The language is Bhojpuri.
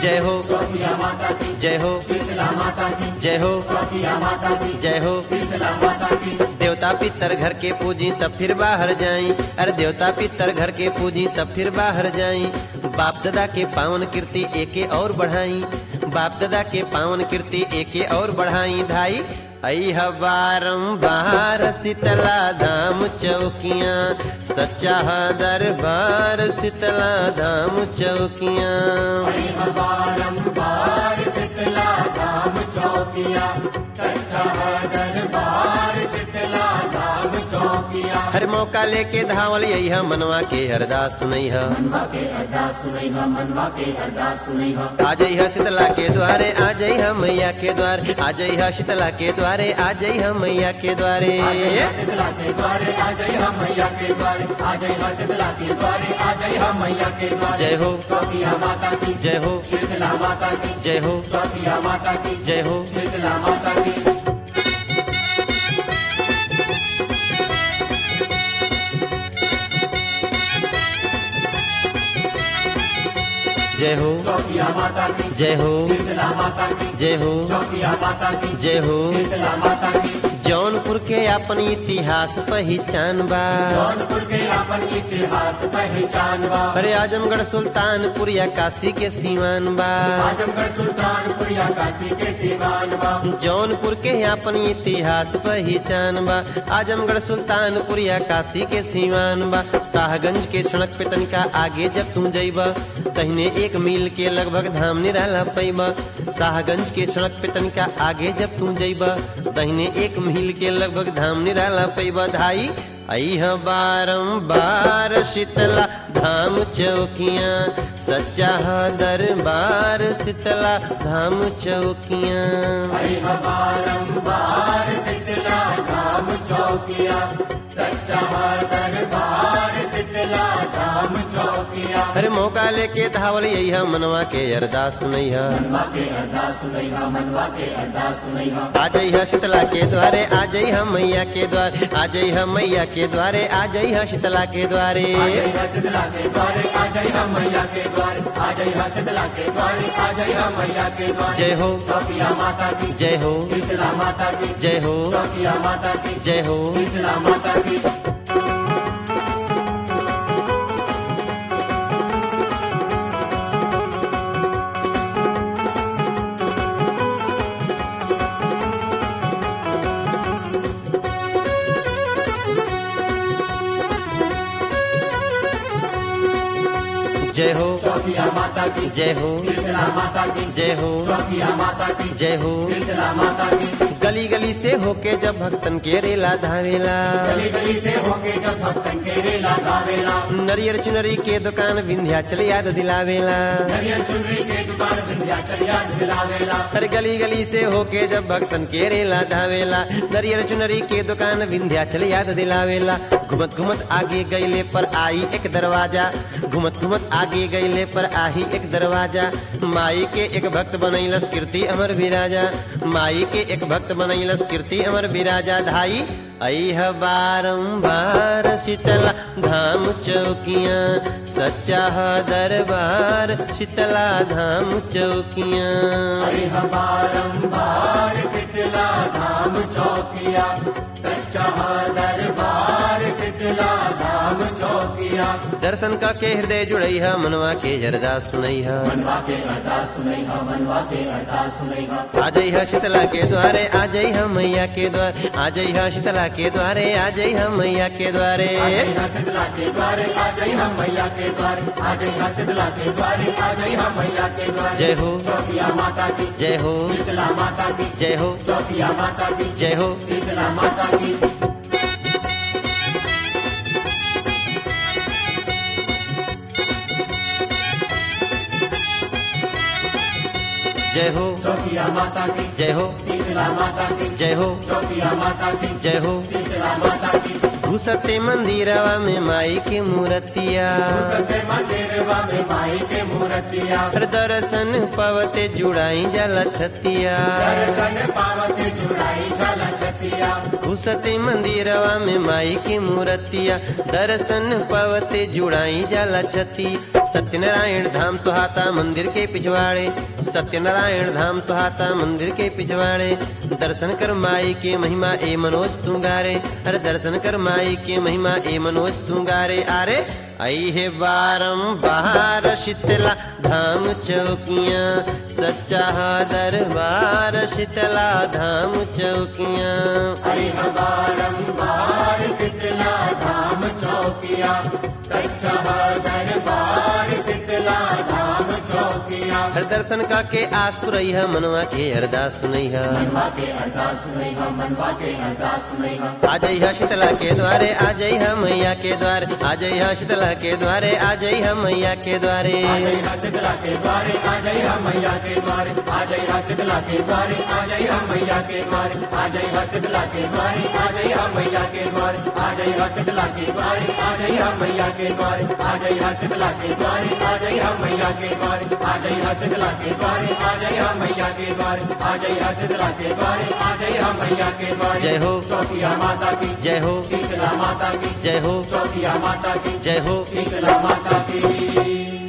जय हो चौकिया माता की जय हो शीतला माता की जय हो चौकिया माता की जय हो शीतला माता की देवता पितर घर के पूजी तब फिर बाहर जाई अरे देवता पितर घर के पूजी तब फिर बाहर जाई बाप दादा के पावन कीर्ति एके और बढ़ाई बाप दादा के पावन कीर्ति एके और बढ़ाई धाई अह बारम्बार शीतला धाम चौकियाँ सच्चा दरबार शीतला धाम चौकियाँ बारंबार शीतला धाम चौकिया सच्चा दरबार शीतला धाम चौकिया हर मौका लेके धावल यही मनवा के अरदास सुनई है मनवा के अरदास सुनई हा मनवा के अरदास सुनई हा आ जइहा शीतला के द्वारे आ जइहा मैया के द्वारे आ जइहा शीतला के द्वारे आ जइहा मैया के द्वारे शीतला के द्वारे आ जाई हम मैया के द्वारे आ जाई हम शीतला के द्वारे आ जाई हम मैया के द्वारे जय हो चौकिया माता की जय हो शीतला माता की जय हो चौकिया माता की जय हो शीतला माता की जय हो चौकिया माता की जय हो शीतला माता की जय हो चौकिया माता की जय हो शीतला माता की जौनपुर के अपन इतिहास पहचान बा जौनपुर के अपन इतिहास पहचान बा अरे आजमगढ़ सुल्तानपुर या काशी के सीमान बा आजमगढ़ सुल्तानपुर या काशी के सीमान बा जौनपुर के अपन इतिहास पहचान बा आजमगढ़ सुल्तानपुर या काशी के सीमान बा शाहगंज के सड़क पे तनिका आगे जब तू जइबा तहने एक मील के लगभग धाम निराला पैबा शाहगंज के सड़क पे तनिका आगे जब तू जइबा तहने एक मील के लगभग धाम निराला पैबा धाई अह बारम्बार शीतला धाम चौकियाँ सच्चा दरबार शीतला धाम चौकियाँ बारंबार शीतला धाम चौकिया सच्चा दरबार शीतला धाम चौकिया अरे मौका लेके धावल यही मनवा के अरदास सुनई है मनवा के अरदास सुनई हा मनवा के अरदास सुनई हा आ जइहा शीतला के द्वारे आ जइहा मैया के द्वारे आ जइहा मैया के द्वारे आ जइहा शीतला के द्वारे आ जाई हा शीतला के द्वारे आ जाई हा मैया के द्वारे आ जाई हा शीतला के द्वारे आ जाई हा मैया के द्वारे जय हो चौकिया माता की जय हो शीतला माता की जय हो चौकिया माता की जय हो शीतला माता की जय हो चौकिया माता की जय हो शीतला माता की जय हो चौकिया माता की जय हो शीतला माता की गली गली से होके जब भक्तन के रेला धावेला गली गली से होके जब भक्तन के रेला गावेला नरियर चुनरी के दुकान विंध्याचल याद दिलावेला नरियल चुनरी के दुकान विंध्याचल याद दिलावेला हर गली गली से होके जब भक्तन के रेला धावेला नरियर चुनरी के दुकान विंध्याचल याद दिलावेला घुमत घुमत आगे गईले पर आई एक दरवाजा घुमत घुमत आगे गईले पर आई एक दरवाजा माई के एक भक्त बनैलस कीर्ति अमर विराजा माई के एक भक्त बनैलस कीर्ति अमर विराजा धाई अह बारम्बार शीतला धाम चौकियाँ सच्चा दरबार शीतला धाम चौकियाँ हरि बारंबार शीतला धाम चौकिया सच्चा दरबार शीतला धाम चौकिया दर्शन का के हृदय जुड़ई है मनवा के अरदास सुनई है मनवा के अरदास सुनई हा मनवा के अरदास सुनई हा आ जई है शीतला के द्वारे आ जई है मैया के द्वारे आ जई है शीतला के द्वारे आ जई है मैया के द्वारे आ जाई हा शीतला के द्वारे आ जाई हम मैया के द्वारे आ जाई हा शीतला के द्वारे आ जाई हम मैया के द्वारे जय हो चौकिया माता की जय हो शीतला माता की जय हो चौकिया माता की जय हो शीतला माता की जय हो चौकिया माता की जय हो शीतला माता की जय हो चौकिया माता की जय हो शीतला माता की घुसते मंदिरवा में माई के मूर्तिया सत्य मंदिरवा में माई के मूर्तिया हर दर्शन पवते जुड़ाई जल छतिया दर्शन पावती जुड़ाई झल छतिया घुसते मंदिरवा में माई की मूर्तिया दर्शन पवते जुड़ाई जल छती सत्यनारायण धाम सुहाता मंदिर के पिछवाड़े सत्यनारायण धाम सुहाता मंदिर के पिछवाड़े दर्शन कर माई के महिमा ए मनोज तू गारे अरे दर्शन कर माई के महिमा ए मनोज तू गारे अरे आई है बारम्बार शीतला धाम चौकियाँ सच्चा दरबार शीतला धाम चौकियाँ हरि बारंबार शीतला धाम चौकिया सच्चा दरबार शीतला धाम चौकिया हर दर्शन का के आस पुरई है मनवा के अरदास सुनई है मनवा के अरदास सुनई हम मनवा के अरदास सुनई हम आ जई है शीतला के द्वारे आ जई है मैया के द्वारे आ जई है शीतला के द्वारे आ जई है मैया के द्वारे आ जय हा शीतला के द्वारे आ जय हा मैया के द्वारे आ जय हा शीतला के द्वारे आ जय हा मैया के द्वारे आ जय हा शीतला के द्वारे आ जय हा मैया के द्वारे आ जय हा शीतला के द्वारे आ जय हा मैया के द्वारे आ जय हा शीतला के द्वारे आ जय हा मैया के द्वारे आ जय हा शीतला के द्वारे आ जय हा मैया के द्वारे आ जय हा शीतला के द्वारे आ जय हा मैया के द्वारे जय हो चौकिया माता की जय हो शीतला माता की जय हो चौकिया माता की जय हो शीतला माता की